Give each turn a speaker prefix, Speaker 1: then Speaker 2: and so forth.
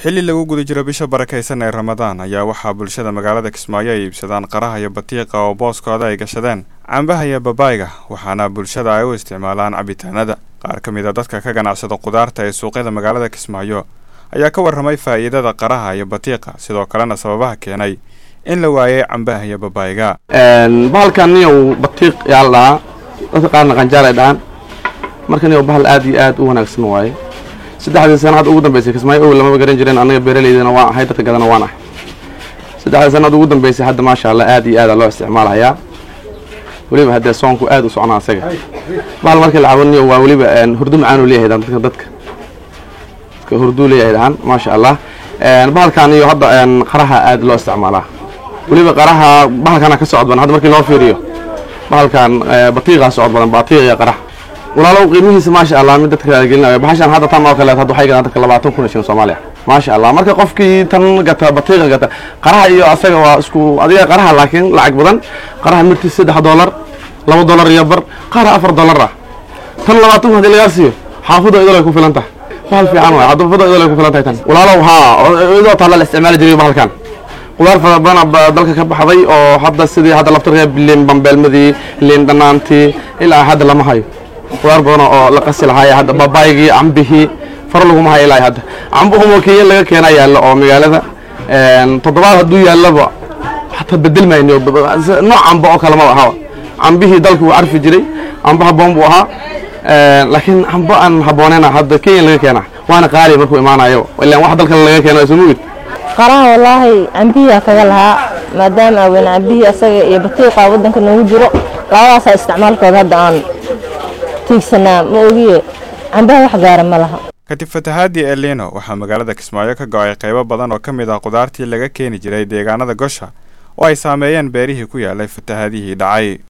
Speaker 1: xilli lagu guda jiro bisha barakaysan ee ramadaan ayaa waxaa bulshada magaalada kismaayo ay iibsadaan qaraha iyo batiiqa oo booskooda ay gashadeen cambaha iyo babaayga waxaana bulshada ay u isticmaalaan cabitaanada qaar ka mid a dadka ka ganacsada qudaarta ee suuqyada magaalada kismaayo ayaa ka warramay faa'iidada qaraha iyo batiiqa sidoo kalena sababaha keenay in la waayay cambaha iyo babaayga
Speaker 2: bahalkan niyow batiiq yaa la dhahaa dadka qaarna qanjaar ay dhahaan marka niyow bahal aad iyo aad u wanaagsan waaye saddexdii sana hadda ugu dambeysay kismaayo owl lamaba garan jireen annaga beeraleydana waan ahay dadka gadana waan ahay saddexdii sanad ugu dambeysay hadda maasha allah aad iyo aada loo isticmaalayaa weliba haddee soonku aad u socnaa asaga bahal markii la cabo niyow waa weliba hurdo macaanuu leeyahay dadka dadka dadka hurduu leeyahay dhahaan maasha allah bahalkan iyo hadda qaraha aad loo isticmaalaa weliba qaraha bahalkana ka socod badan hadda markii loo fiiriyo bahalkan batiiqaa socod badan batiiq iyo qarax walaalow qiimihiisa maasha allah mid dadka gelinayo baxashan hadda tan oo kaleet hadda waxay gadaan dadka labaatan kun oo shilin soomaaliya maasha allah marka qofkii tan gata batiiqa gata qaraha iyo asaga waa isku adiga qaraha laakiin lacag badan qaraha mirtiis saddex dollar laba dollar iyo bar qaara afar dollar ah tan labaatan kun haddii lagaa siiyo xaafadda idol ay ku filan tahay bahal fiican waay xaafadda idol ay ku filan tahay tan walaalow haa idoo taalla la isticmaali jiray bahalkan qudaar fara badan dalka ka baxday oo hadda sidii hadda laftarka liin bambeelmadii liin dhanaantii ilaa hadda lama hayo qudaar badan oo la qasi lahaaya hadda babaygii cambihii far laguma hayo ilaa hadda cambuhumo kenya laga keena yaallo oo magaalada toddobaad hadduu yaallaba hataa bedel mayno nooc cambo oo kale maba ahaba cambihii dalka wuu carfi jiray cambo haboon buu ahaa laakiin cambo aan haboonena hadda kenya laga keena waana qaali markuu imaanayo ilaan wax dalka laga keeno ismugid
Speaker 3: qaraha wallaahi cambihiyaa kaga lahaa maadaama aweyn cambihii asaga iyo batiiqa waddanka noogu jiro labadaasaa isticmaalkooda hadda aan tiigsanaa ma ogiye cambaha wax gaara ma laha
Speaker 1: kadib fatahaadii elino waxaa magaalada kismaayo ka go-ay qaybo badan oo ka mid ah qudaartii laga keeni jiray deegaanada gosha oo ay saameeyeen beerihii ku yaalay fatahaadihii dhacay